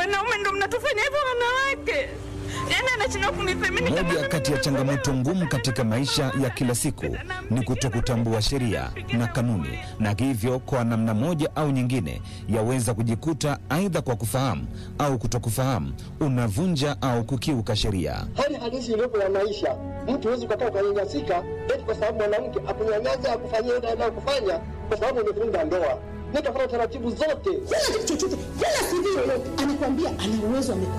wanaume ndo mnatufanya hivyo wanawake, yaani anashindwa kunithamini kama Moja mimi kati ya ni changamoto mwanaume. ngumu katika maisha ya kila siku ni kutokutambua sheria na kanuni, na hivyo kwa namna moja au nyingine yaweza kujikuta aidha kwa kufahamu au kutokufahamu unavunja au kukiuka sheria. hali halisi iliyopo ya maisha. Mtu huwezi ukakaa ukanyanyasika eti kwa sababu mwanamke akunyanyasa akufanyia ile anayokufanya kwa sababu umevunja ndoa. Nikafuata taratibu zote. kila kitu chochote, kila CV yoyote anakuambia ana uwezo, amekuwa